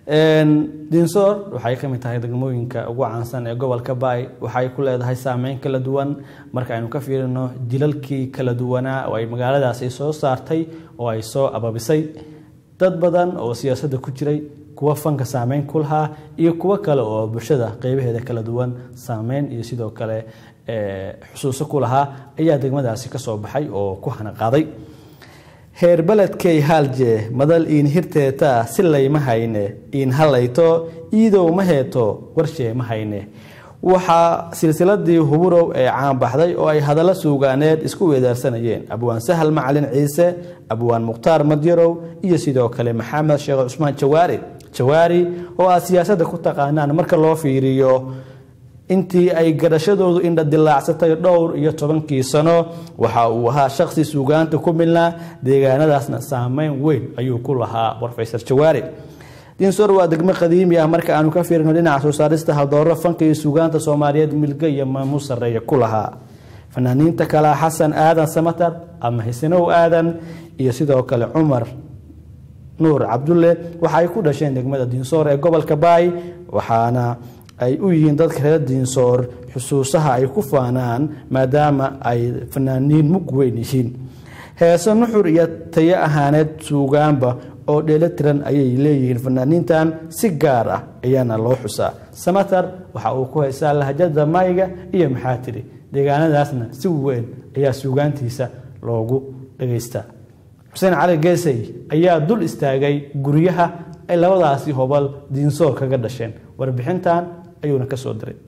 dinsoor waxay ka mid tahay degmooyinka ugu caansan ee gobolka baay waxay ku leedahay saameyn kala duwan marka aynu ka fiirino jilalkii kala duwanaa oo ay magaaladaasi soo saartay oo ay soo ababisay dad badan oo siyaasadda ku jiray kuwa fanka saameyn ku lahaa iyo kuwo kale oo bulshada qeybaheeda kala duwan saameyn iyo sidoo kale xusuuso ku lahaa ayaa degmadaasi kasoo baxay oo ku hanaqaaday heer beledkay haalje madal iin hirteeta si layma hayne iin halayto iidow ma heeto warshee ma hayne waxaa silsiladii huburow ee caanbaxday oo ay hadallo suugaaneed isku weedaarsanayeen abwaan sahal macalin ciise abwaan mukhtaar madyarow iyo sidoo kale maxamed sheekh cusmaan jawaari jawaari oo aad siyaasadda ku taqaanaan marka loo fiiriyo intii ay garashadoodu indha dilaacsatay dhowr iyo tobankii sano waxa uu ahaa shaqsi suugaanta ku milnaa deegaanadaasna saameyn weyn ayuu ku lahaa brofesor jawaari dinsor waa degmo qadiimi ah marka aanu ka fiirino dhinaca soo saarista haldooro fanka iyo suugaanta soomaaliyeed milga iyo maamuus sarreeya ku lahaa fanaaniinta kalea xasan aadan samatar ama xisinow aadan iyo sidoo kale cumar nuur cabdulle waxaay ku dhasheen degmada diinsoor ee gobolka baay waxaana ay u yihiin dadka reer diinsoor xusuusaha ay ku faanaan maadaama ay fanaaniin mug weyn yihiin heese nuxur iyo tayo ahaaneed suugaanba oo dheelo tiran ayay leeyihiin fanaaniintan si gaar ah ayaana loo xusaa samatar waxa uu ku haysaa lahjada mayga iyo maxaa tiri deegaanadaasna si weyn ayaa suugaantiisa loogu dhagaystaa xuseen cali geesay ayaa dul istaagay guryaha ay labadaasi hobal diinsoor kaga dhasheen warbixintan ayuuna ka soo diray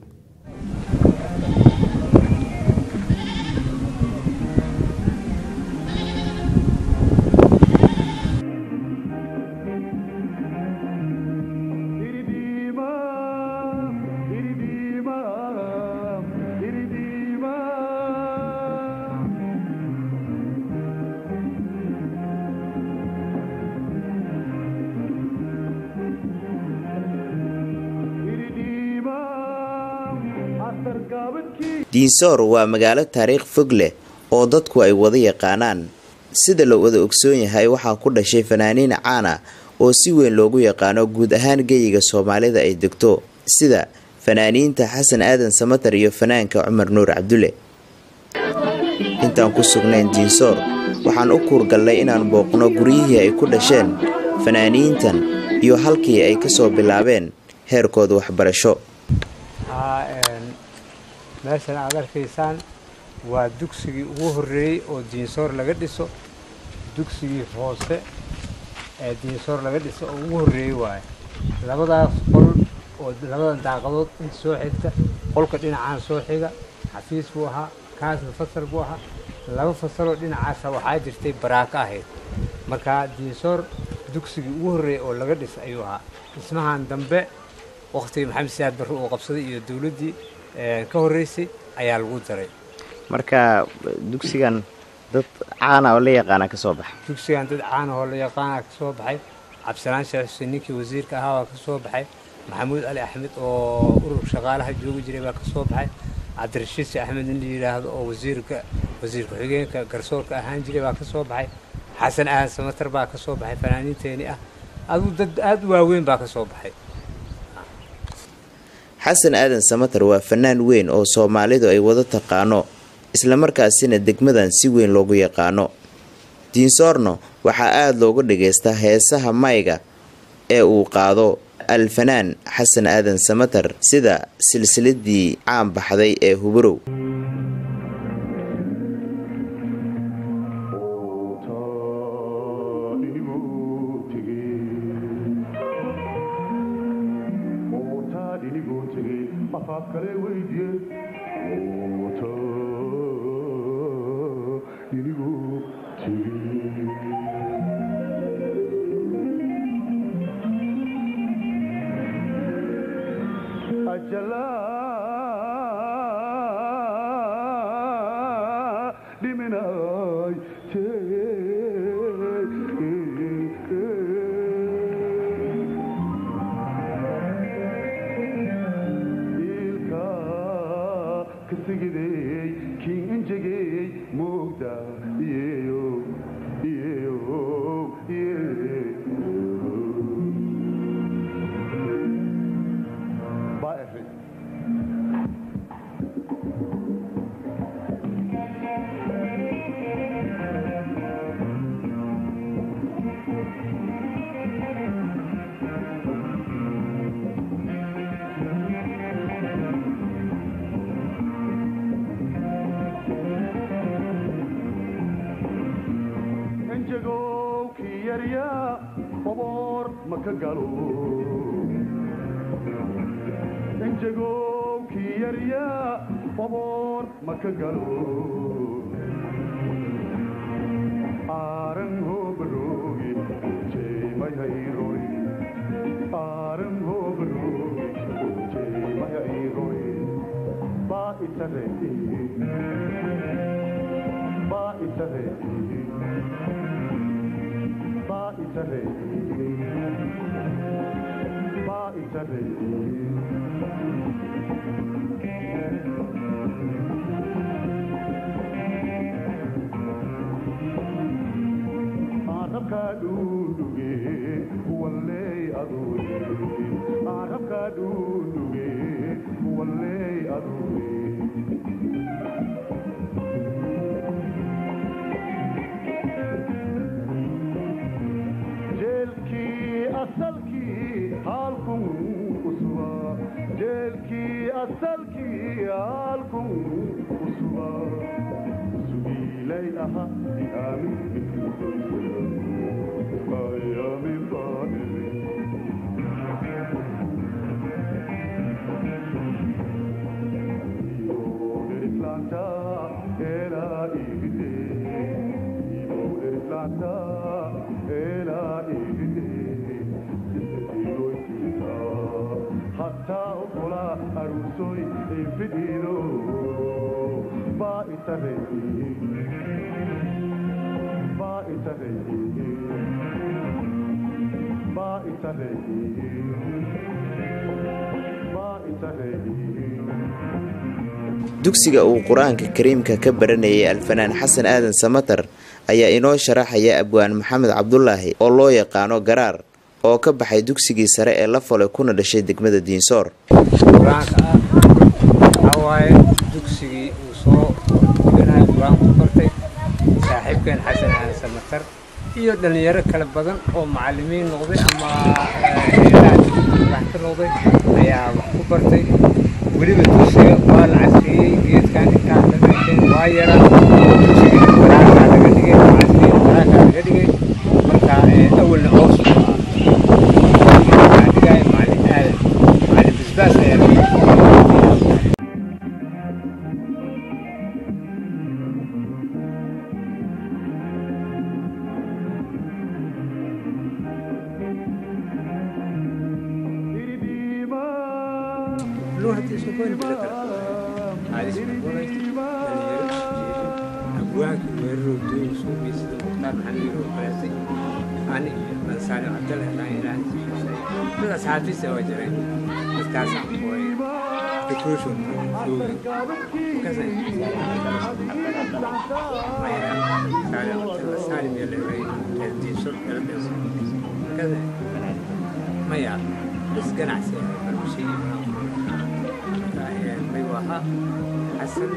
diinsoor waa magaalo taariikh fog leh oo dadku ay wada yaqaanaan sida la wada ogsoon yahay waxaa ku dhashay fanaaniin caan ah oo si weyn loogu yaqaano guud ahaan geyiga soomaalida ay degto sida fanaaniinta xasan aadan samatar iyo fanaanka cumar nuur cabdulle intaan ku sugnayn diinsoor waxaan u kuurgallay inaan booqno guryihii ay ku dhasheen fanaaniintan iyo halkii ay kasoo bilaabeen heerkooda waxbarasho meeshan aad arkaysaan waa dugsigii ugu horreeyey oo diinsoor laga dhiso dugsigii hoose ee diinsoor laga dhiso oo ugu horreeyey waaye labadaas qol oo labadan daaqadood inta soo xigta qolka dhinacaan soo xiga xafiis buu ahaa kaasna fasal buu ahaa laba fasaloo dhinacaasa waxaa jirtay baraako ahayd markaa diinsoor dugsigii ugu horreeyey oo laga dhisa ayuu ahaa dhismahan dambe wakhtigii maxamed siyaad barre uu qabsaday iyo dowladdii ka horreysay ayaa lagu daray marka dugsigan dad caana oo la yaqaana ka soo baxay dugsigan dad caana oo la yaqaana ka soo baxay cabdisalaan sheekh xuseen ninkii wasiirka ahaa waa ka soo baxay maxamuud cali axmed oo urur shaqaalaha joogi jiray baa ka soo baxay cabdirashiid si axmed in la yidhaahdo oo wasiirka wasiir ku-xigeenka garsoorka ahaan jiray baa ka soo baxay xasan aadan samatar baa ka soo baxay fanaaniinteeni ah aduu dad aada u waaweyn baa ka soo baxay xasan aadan samatar waa fanaan weyn oo soomaalidu ay wada taqaano islamarkaasina degmadan si weyn loogu yaqaano diinsoorno waxaa aada looga dhagaystaa heesaha mayga ee uu qaado alfanaan xasan aadan samatar sida silsiladii caan baxday ee huburow maka galo injagowkii yarya baboor maka galo aaran hoobaroogi jeemayayrori aaran hoobaroogi jeemayayrori baa itareti baa itareti baa itareti baa itareti arabka dhuudhuge walley aduure arabka dhuudhuge walley aduure jeelkii asalkii halkun usuba jeelkii asalkii halkun usuba sugiilay aha aamin ayamin baadiri Islanta era igide Ibo Islanta era igide Igoitita Hatta okola arusoi infidiro Ba itareti Ba itareti Ba itareti Ba itareti dugsiga uu qur-aanka kariimka ka baranayay alfanaan xasan aadan samatar ayaa inoo sharaxaya abwaan maxamed cabdulaahi oo loo yaqaano garaar oo ka baxay dugsigii sare ee la falay kuna dhashay degmada diinsoor qur-aanka ah waxaa waaye dugsigii uu soo dhiganayo qur-aanku bartay saaxiibkeen xasan aadan samatar iyo dhallinyaro kala badan oo macallimiin noqday ama wax ka noqday ayaa wax ku bartay weliba dugsiga waa la casriyey geedkan intaa ka dhasheen waa yaraa dugsiga qur-aankaa laga dhigay casriya qur-aankaa laga dhigay marka awalna hoos u ahaa waxaa dhigaya macallin aadan macallin bisbaas ayaa laga dhigay Luha tiisu koyn bila kala. Hadis berbola itu أبواك ويرو دين سوبي سيد مختار محمد وبرازي أنا بنسان عبد الله لا إله إلا الله بس أصحابي سوا جرين بس كاسم بوي تكروشون دوغن كذا ما يرى سالم عبد الله سالم يلي ري الدين سوب كذا ما يرى بس قناع سيد برمشي ما يوها حسن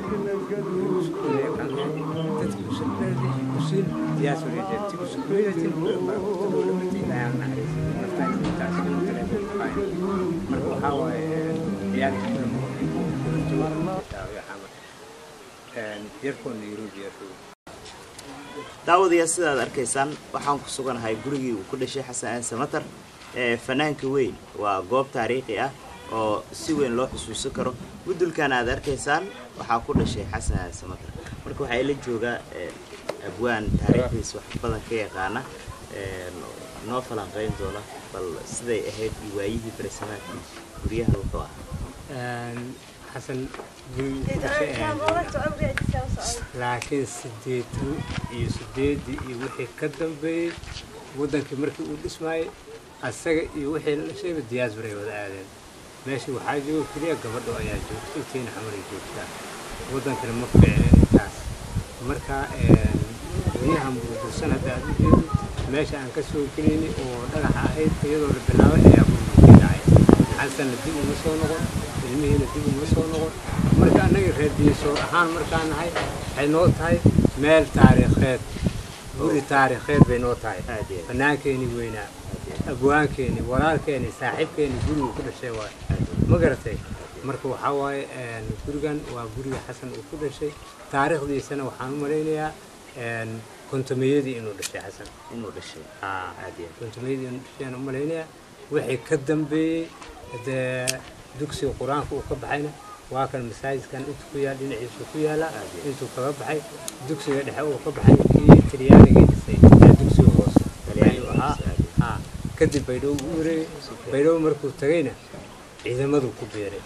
daawadayaa sidaad arkaysaan waxaan ku suganahay gurigii uu ku dhashay xasan aadan samatar ee fanaanka weyn waa goob taariikhi ah oo si weyn loo xusuusan karo gudulkan aad arkaysaan waxaa ku dhashay xasan aadan samatar marka waxaa ila joogaa abwaan taariikhdiisa wax badan ka yaqaana noo falanqeyn doona bal siday ahayd iyo waayihii barisamaadkii guryahan wuxuu ahaa xasan gurigu ku dhashay ayaan joognaa laakiin sideetan iyo sideedii iyo wixii ka dambeeyey waddankii markii uu dhismaayey asaga iyo wixii la dhashayba diyaasbar ay wada aadeen meesha waxaa jooga keliya gabadho ayaa joogta intiina xamar ay joogtaa waddankana ma fiicneen intaas marka guryahan burbursan hadda aad u jeedo meesha aan ka soo gelayni oo dhagaxa ahayd iyadoo la bilaabay ayaa burburkii dhacay xasanna dib uma soo noqon ilmihiina dib uma soo noqon marka annaga reer diinsoor ahaan markaan nahay waxay noo tahay meel taariikheed guri taariikheed bay noo tahay banaankeeni weynaa abwaankeeni walaalkeeni saaxiibkeeni gurigu ku dhashay waay ma garatay marka waxaa waaye gurigan waa guriga xasan uu ku dhashay taariikhdiisana waxaan u malaynayaa kontomeyadii inuu dhashay xasan inuu dhashay haa aad iyo kontomeyadii inuu dhashayaan u malaynayaa wixii ka dambeeyey dee dugsiga qur-aanka uu ka baxayna waa kan masaajidkan intu ku yaal dhinaciisu ku yaala intuu kaga baxay dugsiga dhexe uu ka baxay kii talyaanigii dhisay ee dugsiga hoose talyaanigu ahaa haa kadib baydhabo u wareegay baydhabo markuu tagayna ciidamaduu ku beeray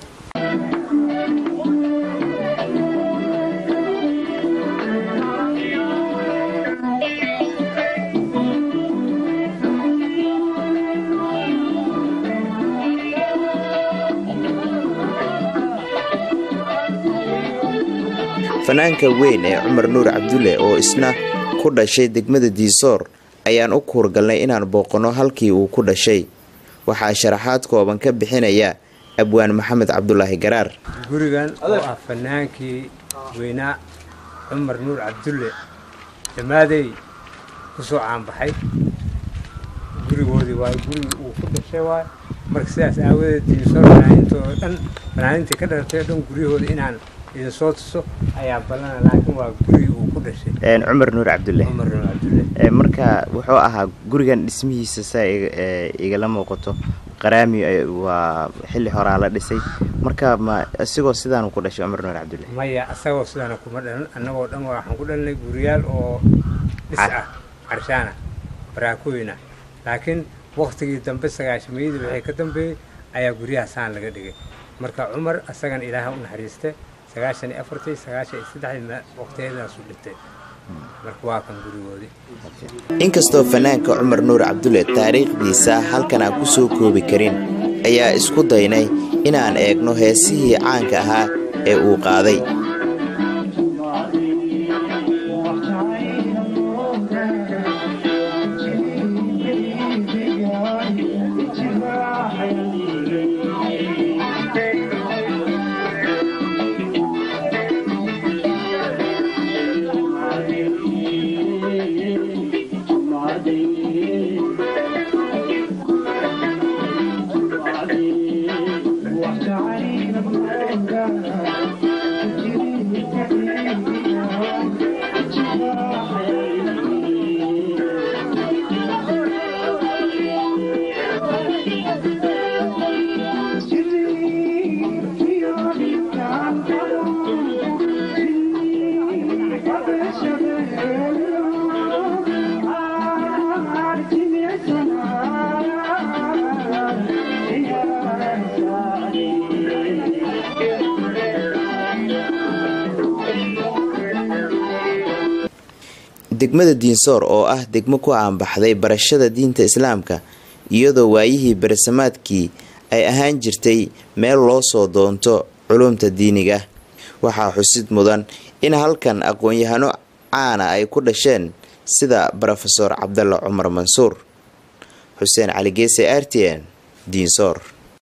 fanaanka weyn ee cumar nuur cabdulle oo isna ku dhashay degmada diisoor ayaan u kuurgalnay inaan booqanno halkii uu ku dhashay waxaa sharaxaad kooban ka bixinaya abwaan maxamed cabdulaahi garaar gurigan oo ah fanaankii weynaa cumar nuur cabdulle dhammaadey ku soo caanbaxay gurigoodii waayo gurigii uu ku dhashay waayo marka sidaas aawadeed diisoor fanaaniintoo dhan fanaaniintii ka dhalatay oo dhan guryahooda inaan idin soo tuso ayaa ballana laakiin waa gurigii uu ku dhashay cumar nuur cabdulle cumar nuur cabdulle marka wuxuu ahaa gurigan dhismihiisa saa igala muuqato qaraami waa xilli horaa la dhisay marka ma isigoo sidaanu ku dhashay cumar nuur cabdulle maya asagoo sidaana kuma dhalan annagoo dhan waxaan ku dhalanay guriyaal oo dhis ah carshaana baraakooyina laakiin waktigii dambe sagaashamayadii waxay ka dambeeyey ayaa guryaha saan laga dhigay marka cumar asagan ilaaha u naxariiste sagaashan iyo afartii sagaashan iyo saddexdii waqtiyeedaasu dhintay marka waa kan gurigoodii inkastoo fanaanka cumar nuur cabdulle taariikhdiisa halkan aan ku soo koobi karin ayaa isku daynay inaan eegno heesihii caanka ahaa ee uu qaaday degmada diinsoor oo ah degmo ku aanbaxday barashada diinta islaamka iyadoo waayihii beresamaadkii ay ahaan jirtay meel loo soo doonto culumta diiniga waxaa xusid mudan in halkan aqoon-yahano caana ay ku dhasheen sida brofeor cabdalla cumar mansuur xuseen cali geese r t n diinsoor